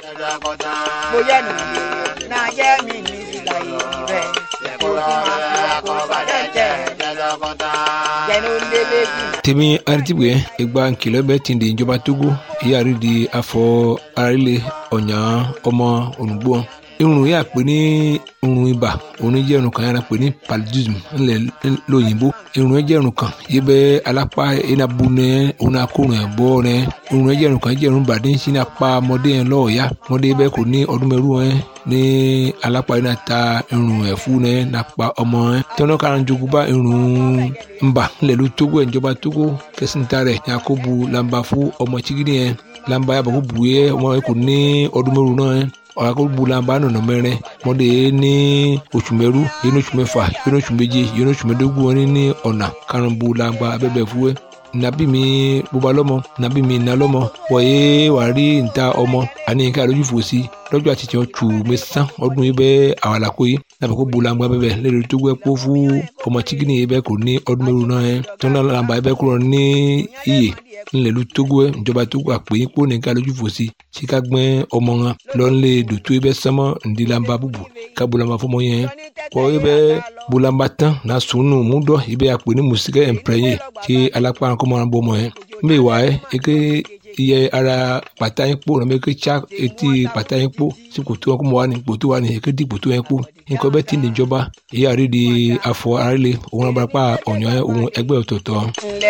bóyá nìyí náà jẹ́ mi ní ìlà yìí rẹ̀ kó sì máa fi àkóbá dẹ̀ jẹ́ jẹ́nu lélẹ́jì. tèmi aritibue ìgbà nkìlọ̀ bẹ́ẹ̀ ti di ìjọba togo ìyáàrí di afọ arílẹ̀ ọ̀nyà ọmọ ònùgbò irun yà pé ní irun ibà òun jẹ́ irun kan yàrá pé ní paludism ńlẹ̀ lóyìnbó irun yẹn jẹ́ irun kan yìí bẹ́ alápá iná bu nẹ òun náà kó rìn bọ́ rẹ irun yẹn jẹ́ irun kan jẹ́ irun bàdé sí ní apá ọmọdé yẹn lọ́ọ̀ọ́yá ọmọdé bẹ́ẹ̀ kò ní ọdún mẹ́rù yẹn ní alápá iná ta irun ẹ̀fú yẹn nàpá ọmọ yẹn tọ́nà kan jogun bá irun ńbà ńlẹ̀ ló tógó ẹ̀ ìjọba tógó kẹsìntà rẹ̀ yakubu lamba fún ọmọ chigidi yẹn lamba yàbọ̀ kó bu yẹ ọmọ yẹn kò ní ọdún mẹ́rù náà yẹn ọ̀làkọ̀bùlàmbà nọ̀nà mẹ́rin mọ́dé ní oṣù mẹ́rú yẹn ní oṣù mẹ́fà yẹn ní oṣù méje yẹn ní oṣù mẹ́dógún wọn ní ọ̀nà karùnbùlàmbà abẹ́bẹ̀ fúwẹ́ nàbí mi bóba lọ́mọ nàbí mi nà lọ́mọ wọ̀nyé wà rí níta ọmọ àní nǹkan àlójú fò sí lọ́jọ́ àti tiẹ̀ tù mí sán ọdún yìí bẹ́ẹ̀ àwàlàkó yìí nàbẹ̀ kó bulangba bẹ́ẹ̀ lẹ́nu tó gbẹ́ kó fún ọmọ chikini yìí bẹ́ẹ̀ kò ní ọdún mẹ́rù náà yẹn tó náà làǹbà yìí bẹ́ẹ̀ kúrò ní iyè ńlẹ̀lú tógó ẹ̀ ìjọba tógó àpè yín kó nìkan lójú fò sí tí ká gbẹ́ ọmọ wọn lọ́nlé dòtó yìí bẹ́ẹ̀ sánmọ́ ǹdí làǹbà bùbù ká bulangba fọmọ yẹn kọ́ yìí bẹ́ẹ̀ bulangba tán náà sùnù múdọ̀ yìí bẹ́ẹ̀ àpè ní mùsíkẹ́ ẹ̀ǹpẹ̀rẹ̀yìn tí alápá kọ́mọ́ bọ́ ọmọ yẹn mbẹ́ wà ẹ́ eke iye ara pàtà yín kpó nàbẹ eke tsa etí pàtà yín kpó sí kòtò wọn kó mọ wà ní kòtò wà ní eke di kòtò yẹn kpó nǹkan bẹ́ẹ̀ ti ní ìjọba èyí àrídìí afọ arílẹ̀ òun abarapá ọ̀nyọ́ òun ẹgbẹ́ ọ̀tọ̀ọ̀tọ̀. ńlẹ́